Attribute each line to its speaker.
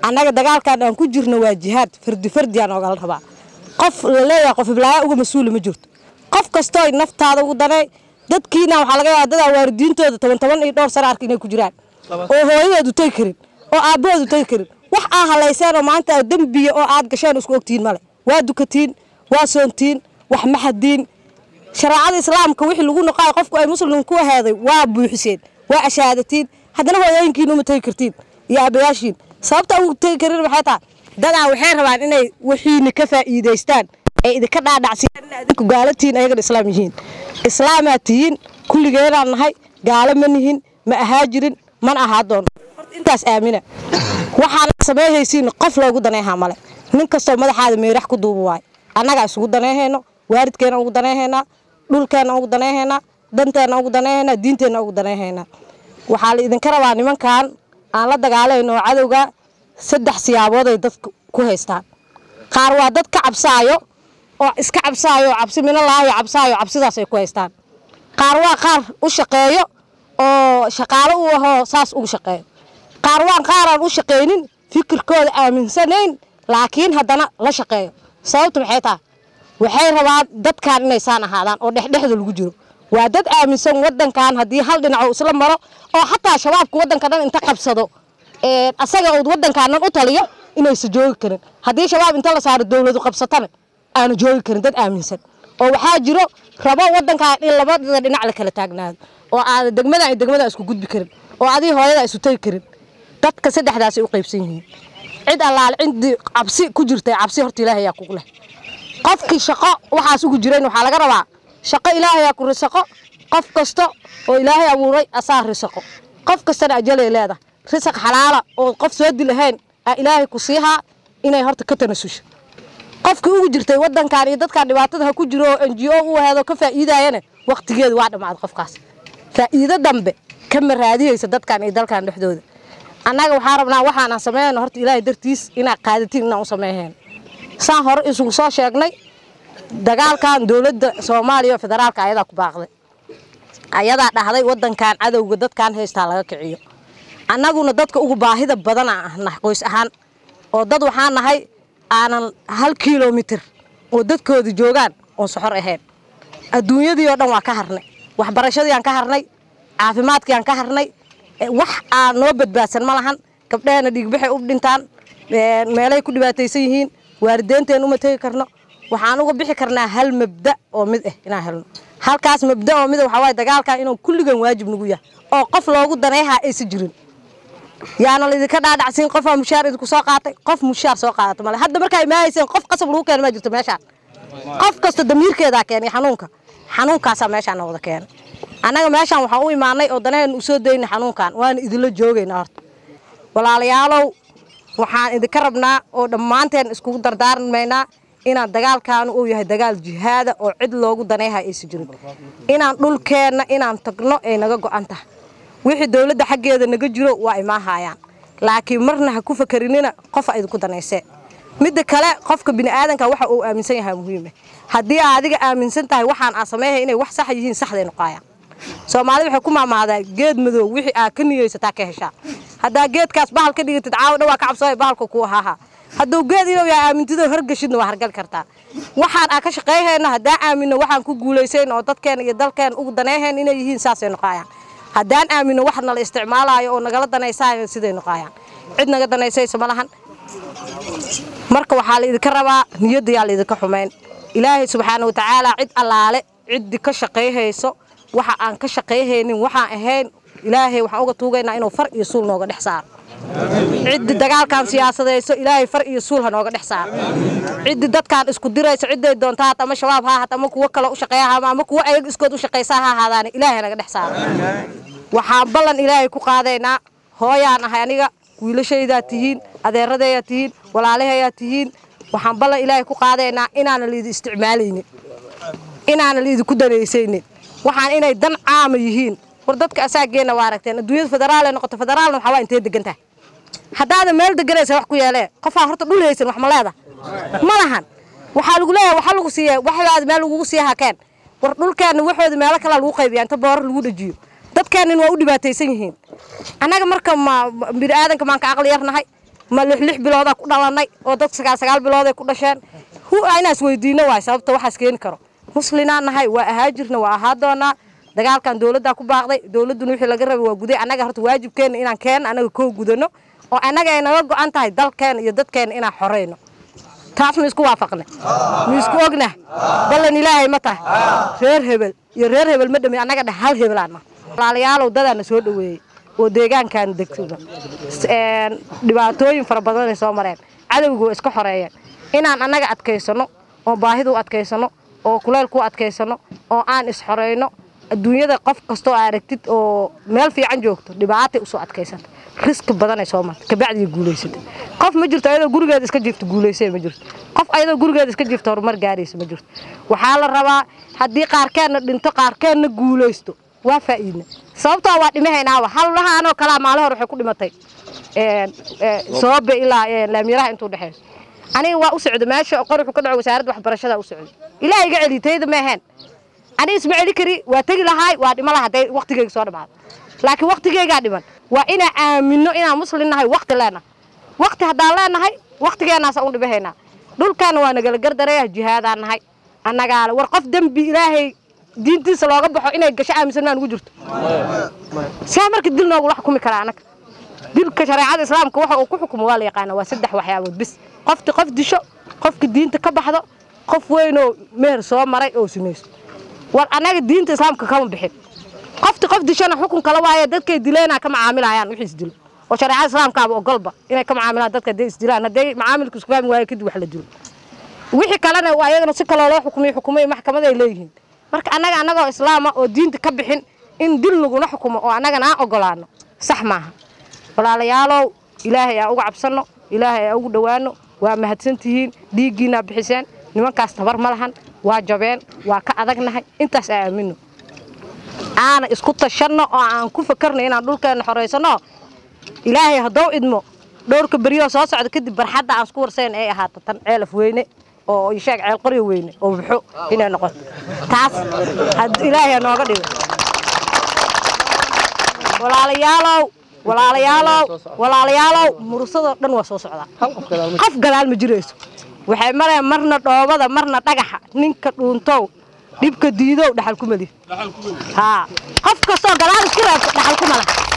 Speaker 1: annaga dagaalkan aan ku jirno waa jihaad fardi fardi aan ogala rabaa qof la leeyahay qof iblaaya uga mas-uula ma jirto qof kastoo naftaada ugu danay dadkiina waxaa laga yaabaa dadaa waalidiintooda toban toban iyo dhowr sana arka inay ku jiraan oo hooyadoodu tegi karin oo aabbahoodu tegi karin wax aa halayseen oo maanta aad dembiya oo aad gasheen isku ogtihiin male waa dukatiin waa soontiin wax maxadiin shareecada islaamka wixii lagu noqaay qofku ay muslim ku aheeday waa buuxiseen waa ashaadatiin haddana hooyooyinkiina uma tegi kartiin iyo aabayaashiin sababta ugu tegi karin maxay tahay dadaa waxay rabaan inay wixiina ka faa'iidaystaan ee idinka dhaadhacsiiyaan in adinku gaalatiin ayagana islaam yihiin islaamaa tihiin kulligeenaan nahay gaalo ma nihin ma ahaa jirin mana ahaa doono horta intaas aamina waxaana sameeyhaysiin qof loogu daneehaa male nin kastoo madaxaada meerax ku duuba waayo annagaa isugu daneehayno waalidkeena ugu daneehaynaa dhulkeena ugu daneehaynaa danteena ugu daneehaynaa diinteenna ugu daneehaynaa waxaa la idinka rabaa nimankan aan la dagaalayno oo cadowga saddex siyaabood ay dadka ku haystaan qaar waa dad ka cabsaayo oo iska cabsaayo oo cabsi minalaayo cabsaayo cabsidaas ay ku haystaan qaar waa qaar u shaqeeyo oo shaqaalo u ahoo saas ugu shaqeeyo qaar waa qaaraan u shaqaynin fikirkooda aaminsanayn laakiin haddana la shaqeeyo sababtu maxay tahay waxay rabaan dadkan inay saan ahaadaan oo dhexdhexda lagu jiro waa dad aaminsan wadankan haddii hal dhinac uu isla maro oo xataa shabaabka wadanka dhan inta qabsado asaga uu wadankan dhan u taliyo inaysa joogi karin haddii shabaab inta la saaro dowladu qabsatana aanu joogi karin dad aaminsan oo waxaa jiro rabo wadankan in labadada dhinac la kala taagnaado oo aada degmada ay degmada isku gudbi karin oo adii hooyada isu tagi karin dadka saddexdaasay u qaybsan yihiin cid allaale cindii cabsi ku jirtay cabsi horta ilaahay yaa kugu leh qofkii shaqo waxaas ugu jirayn waxaa laga rabaa shaqo ilaahayaa ku risaqo qof kasta oo ilaahay abuuray asaa risaqo qof kastana ajalay leedahay risaq xalaala oo qof soo dilahayn aa ilaahay ku siihaa inay horta ka tanasusho qofkii ugu jirtay wadankan iyo dadkan dhibaatada ha ku jiro oo n g o u aheedo ka faa'iidayana waqtigeedu waa dhammaaday qofkaas faa'iido dambe kama raadiyeysa dadkan iyo dalkan dhexdooda annaga waxaa rabnaa waxaan aan sameeyno horta ilaahay dartiis inaad qaadatiin inaan u sameeyheen saan hore isugu soo sheegnay dagaalkan dowladda soomaaliya oo federaalka ayadaa ku baaqday ayadaa dhahday wadankan cadowga dadkan haystaa laga kiciyo annaguna dadka ugu baahida badan aan nahay qoys ahaan oo dad waxaan nahay aanan hal kilomitir oo dadkooda joogaan oon soxor ahayn adduunyadii oo dhan waa ka harnay waxbarashadii aan ka harnay caafimaadkii aan ka harnay wax aan noo badbaadsan ma lahan gabdheena dhiigbaxay u dhintaan meelay ku dhibaataysan yihiin waalideynteen uma tegi karno waxaan uga bixi karnaa hal mabda oo mid ah inaan helno halkaas mabda oo mid ah waxaa waaye dagaalkan inuu kulligan waajib nagu yahay oo qof loogu daneehaa aysan jirin yaana laydinka dhaadhacsiin qofaa mushaar idinku soo qaatay qof mushaar soo qaadata male hadda markaa imaahayseen qof qasab lagu keena maa jirto meeshaan qof kasta damiirkeedaa keenay xanuunka xanuunkaasaa meeshaan wada keenay annaga meeshaan waxaan u imaanay oo danaheen u soo daynay xanuunkan waana idinla joogaynaa horta walaalayaalow waxaan idinka rabnaa oo dhammaanteen iskugu dardaarmaynaa inaan dagaalkaanu uu yahay dagaal jihaada oo cid loogu daneeha aysan jirin inaan dhulkeenna inaan tagno ay naga go'an tahay wixii dowladda xaggeeda naga jiro waa imaahayaan laakiin marna ha ku fakarinina qofa idinku danaysee midda kale qofka bini'aadanka waxa uu aaminsan yahay muhiima haddii aa adiga aaminsan tahay waxaan aa sameeyhay inay wax saxa yihiin saxday noqaayaan soomaalida waxay ku maamaadaa geed madow wixii aa ka niyeysataa ka heshaa haddaa geedkaas bahal ka dhigatid caawa dhawaa ka cabsooya bahalka kuu ahaaha hadduu geed inuu yahay aamintidoo hargashidna waa hargali kartaa waxaan aa ka shaqayhayna haddaa aamino waxaan ku guulaysayn oo dadkeena iyo dalkeena ugu daneehayn inay yihiin saasay noqaayaan haddaan aamino wax nala isticmaalaayo oo nagala danaysaayo siday noqaayaan cid naga danaysaysa ma lahan marka waxaa la idinka rabaa niyadda yaa la idinka xumayn ilaahay subxaana wa tacaala cid allaale ciddii ka shaqayhayso waxa aan ka shaqayhaynin waxaan ahayn ilaahay waxaan uga tuugaynaa inuu far iyo suul nooga dhex saaro ciddi dagaalkan siyaasadayso ilaahay far iyo suul ha nooga dhex saaro ciddi dadkan isku dirayso cidday doonta haat ama shabaab ha ahaat ama kuwo kale u shaqeeya ha ama kuwo ayaga iskood u shaqaysa ha ahaadaane ilaahay naga dhex saaro waxaan ballan ilaahay ku qaadaynaa hooyaan ahay aniga wiilashaydaa tihiin adeeradeeyaa tihiin walaalahayaa tihiin waxaan ballan ilaahay ku qaadaynaa inaana laidi isticmaalaynin inaana laidinku danaysaynin waxaan inay dan caama yihiin war dadka asaageenna waa aragteen adduunyada federaalay noqoto federaalna waxaa waa intee degan tahay haddaada meel deganaysa wax ku yeelee qofaa horta dhul haysan wax ma leeda ma lahan waxaa lagu leeyahay waxa lagu siiya waxdaada meel lagugu siiya hakeen war dhulkeenna waxooda meelo kalaa lagu qaybiyaa inta booro lagu dhajiyo dadkeennin waa u dhibaataysan yihiin annaga marka ma bini'aadanka maan ka aqli yarnahay ma lix lix biloodaa ku dhalanay oo dad sagaal sagaal bilooday ku dhasheen hu inaan isweydiino waay sababta waxaas keeni karo muslinaan nahay waa ahaa jirna waa ahaa doonaa dagaalkan dowladdaa ku baaqday dowladduna wixii laga rabay waa guday annaga horta waajibkeena inaan keen annaga koo gudano oo annaga ay naga go-an tahay dalkeena iyo dadkeena inaan xoreyno taas ma isku waafaqna ma isku ogna ballan ilaahay ma tahay reer hebel iyo reer hebel ma dhami annaga dheh hal hebelaana walaalayaalow dadaana soo dhoweeyey oo deegaankan degtuna dhibaatooyin fara badanay soo mareen cadowga waa iska xoreeyeen inaan annaga adkaysano oo baahidu adkaysano oo kuleylku adkaysano oo aan isxoreyno adduunyada qof kastoo aragtid oo meel fiican joogto dhibaatay usoo adkaysanta riski badanay soo marta kabacdiga guulaysata qof ma jirto ayadoo gurigeeda iska jirto guulaysay ma jirto qof ayadoo gurigeeda iska jirto horumar gaaraysa ma jirto waxaa la rabaa haddii qaarkeenna dhinto qaarkeenna guulaysto waa faa'iidna sababtoo waa dhimahaynaaba hawlahaanoo kalaa maalin hore waxay ku dhimatay soobe ilaa laamyaraha intuu dhexeyso aniga waa u socda meesha qor wuxuu ka dhaco wasaaradda waxbarashada u socda ilaahay iga celi tayda ma ahayn aniga isma celi kari waa tegi lahaay waa dhima laha hadday waqtigeyga soo dhamaado laakiin waqtigeygaa dhiman waa inaan aamino inaan muslin nahay waqti leenahay waqti haddaan leenahay waqtigeenaasa u dhimahaynaa dhulkaana waa nagala gardareeya jihaadaan nahay annagaale war qof dembi ilaahay diintiisa looga baxo inay gasho aaminsan maa nugu jirto saa marka dil noogula xukumi karaa annaga dilka shareecada islaamka waxa uu ku xukumo waa la yaqaana waa saddex waxyaabood bis qofti qof disho qofka diinta ka baxdo qof weynoo meher soo maray oo sinayso war annaga diinta islaamka kama bixin qofti qof dishona xukun kala waaye dadkay dileena ka macaamilayaan wixii isdilo oo shareecada islaamkaaba ogolba inay ka macaamilaan dadka hadday isdilaan hadday macaamilka isku fahmi waaye kadib wax la dilo wixii kalena waa iyagana si kaloo loo xukumiyo xukumay maxkamad ay leeyihiin marka annaga annagoo islaama oo diinta ka bixin in dil naguna xukumo oo annagana aan ogolaano sax maaha walaalayaalow ilaahay aan uga cabsanno ilaahay aan ugu dhowaano waa mahadsantihiin dhiiggiinaa bixiseen nimankaas tabar ma lahan waa jabeen waa ka adagnahay intaas aa aamino aana isku tashanno oo aan ku fakarno inaan dhulkeenna xoraysanno ilaahay haddou idmo dhowrka beryoo soo socda kadib barxadda aan isku warsayn ay ahaato tan ceelaf weyne oo sheeg ceel qoryo weyne oo buxo inay noqoto taas ilaahay nooga dhigo walaalayaalow walaalayaalow walaalayaalow mursadoo dhan waa soo socdaa qof gadaal ma jirayso waxay mareen marna dhoobada marna dhagaxa ninka dhuuntow dhibka diidow dhaxal ku meli haa qof kastoo gadaal isku reebto dhaxal ku mala